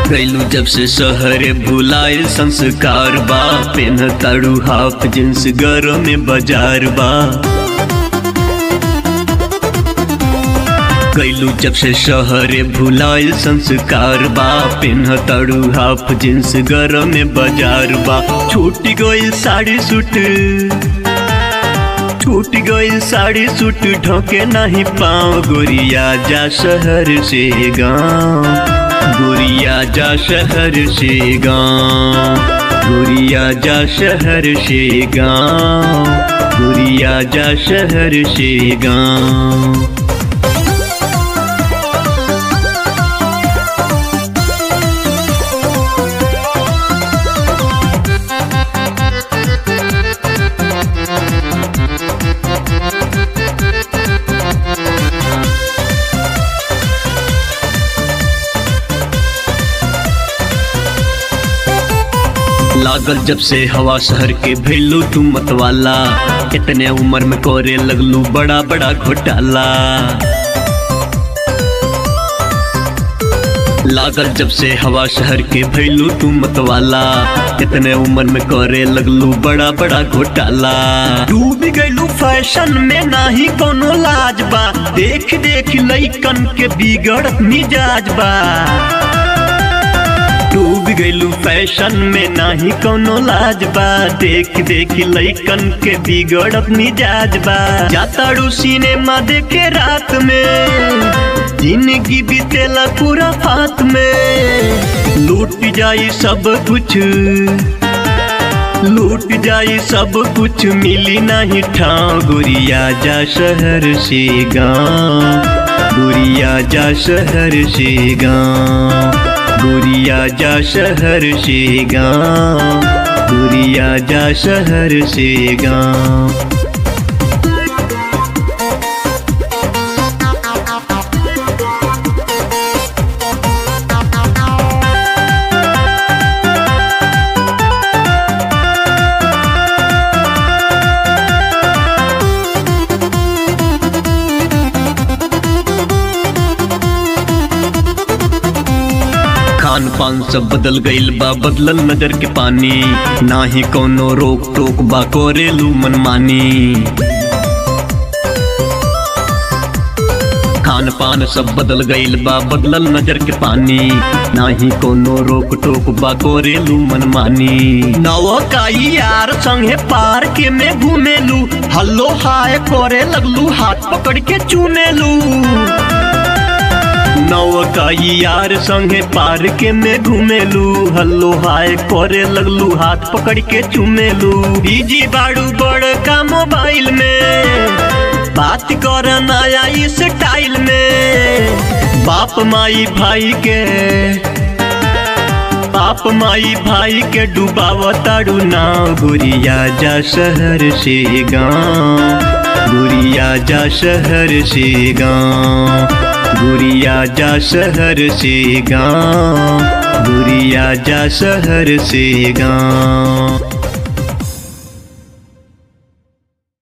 कैलू जब से शहरे भुलाइल संस्कार बा पेन ताड़ू हाफ जींस गरम में बाजार बा कैलू जब से शहरे भुलाइल संस्कार बा पेन ताड़ू हाफ जींस गरम में बाजार बा छूट गइल साड़ी सूट छूट गइल साड़ी सूट ढोके नहीं पाँव गोरिया जा शहर से गाँव गोरिया जा शहर से गाँव गोरिया जा शहर से गाँव गोरिया जा शहर से गाँव लागल जब से हवा शहर के भेलू तू मतवाला इतने उम्र में कोरे लगलू बड़ा बड़ा घोटाला लागल जब से हवा शहर के भैलू तू मतवाला इतने उम्र में करे लगलू बड़ा बड़ा घोटाला डूब गइलू फैशन में नाही कोनो लाज बा देख देख लइकन के बिगड़त मिजाज बा डूब गइलू फैशन में नाही कोनो लाज बा देख देख लइकन के बिगड़त मिजाज बा जाताड़ू सिनेमा देखे रात में जिंदगी बीतेला पूरा फात में लूट जाई सब कुछ लूट जाई सब कुछ मिली नहीं ठाव गुरिया जा शहर से गाँव गुरिया जा शहर से गाँव गुरिया जा शहर से गाँव गुरिया जा शहर से गाँव खान पान सब बदल गइल बा बदलल नजर के पानी ना ही कोनो रोक टोक बा कोरेलू मनमानी खान पान सब बदल गइल बा बदलल नजर के पानी ना ही कोनो रोक टोक बा कोरेलू मनमानी नव काई यार संगे पार्क में घूमेलू हल्लो हाय करे लगलू हाथ पकड़ के चूमेलू नवकाई यार संगे पार्क में घूमेलू हल्लो हाय करे लगलू हाथ पकड़ के चूमेलू बिजी बाड़ू बड़ का मोबाइल में बात कर नया स्टाइल में बाप माई भाई के बाप माई भाई के डुबावताड़ू नाव गुरिया जा शहर से गाँव गुरिया जा शहर से गाँव गुरिया जा शहर से गाँव गुरिया जा शहर से गाँव